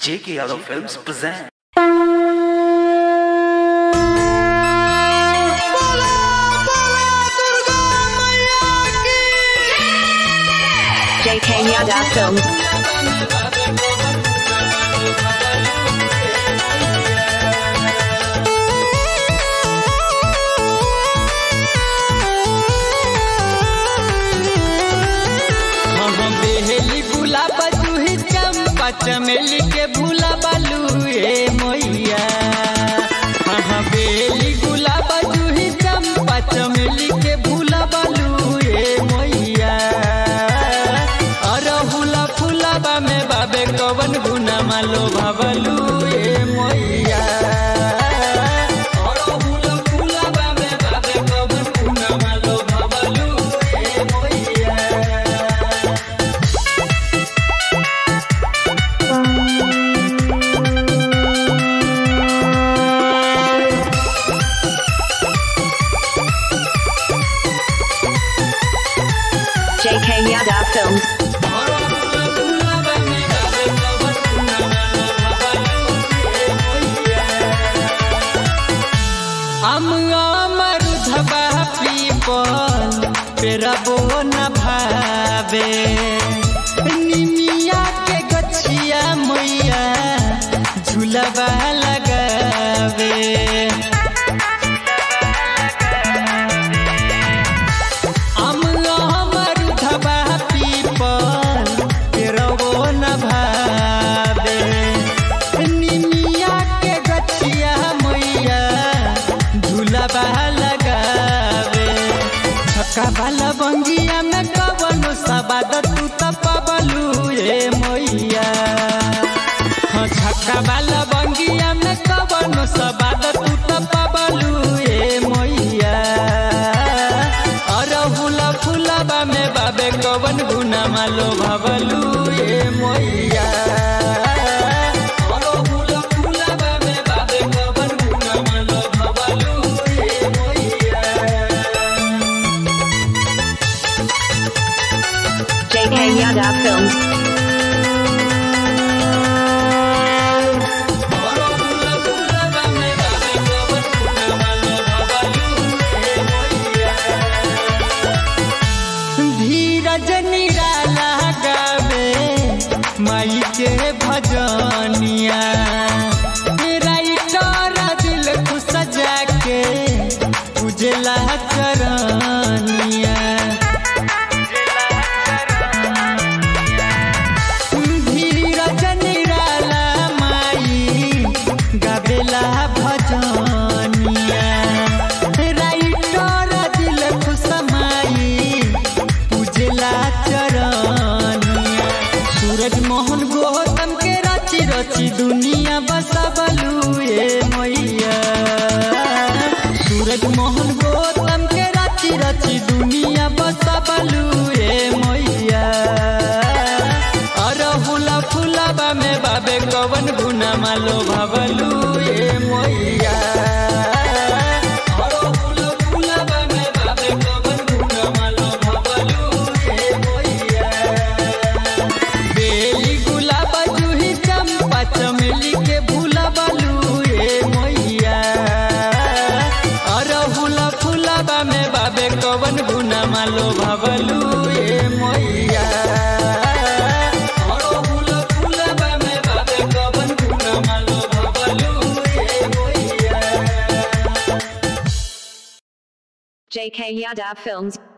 J.K. Yadav Films present. JK Yada Films. हम बेहली गुलाब जूही चंपा चमेली के भूला बालू ए मैया हाँ बेहली गुलाब जूही चंपा चमेली के भूला बालू ए मैया अरहुला फुलाबा में बाबे कवन गुना मालो भवलू ए मैया अरहुला फुलाबा में बाबे कवन गुना मालो भवलू ए मैया JK Yada Films. हम अमरुधबा पीपल पेरबो न भावे निमिया के गछिया मैया झूलबा लगावे हम अमरुधबा पीपल पेरबो न भावे निमिया के गछिया मैया झूलबा लगावे छक्का वाला बंगिया में कवनो सबाद तू त पबलू ए मैया हाँ छक्का वाला बंगिया में कवनो सबाद तू त पबलू ए मैया अरहुला फुलाबा में बाबे कवन गुना मालो भवलू ए मैया अरहुला फुलाबा में बाबे कवन गुना मालो भवलू ए मैया JK Yada Films. धीरज निराला गावे माई के भजनिया राइटर दिल को सजा के उजला चरनिया धीरज निराला माई गावेला भजनिया राइटर दिल खुशमाई पूजला चरनिया सूरज मोहन गौतम के रची रची दुनिया बसबलू ए मैया सूरज मोहन गौतम के रची रची दुनिया बसबलू ए मैया अरहुला फुलाबा में बाबे कवन गुना मालो भवलू ए मैया अरहुला फुलाबा में बाबे कवन गुना मालो भवलू ए मैया बेली गुलाब जूही चंपा चमेली के भूला बालू ए मैया अरहुला फुलाबा में बाबे कवन गुना मालो भवलू ए मैया अरहुला फुलाबा में बाबे कवन गुना मालो भवलू ए मैया JK Yada Films.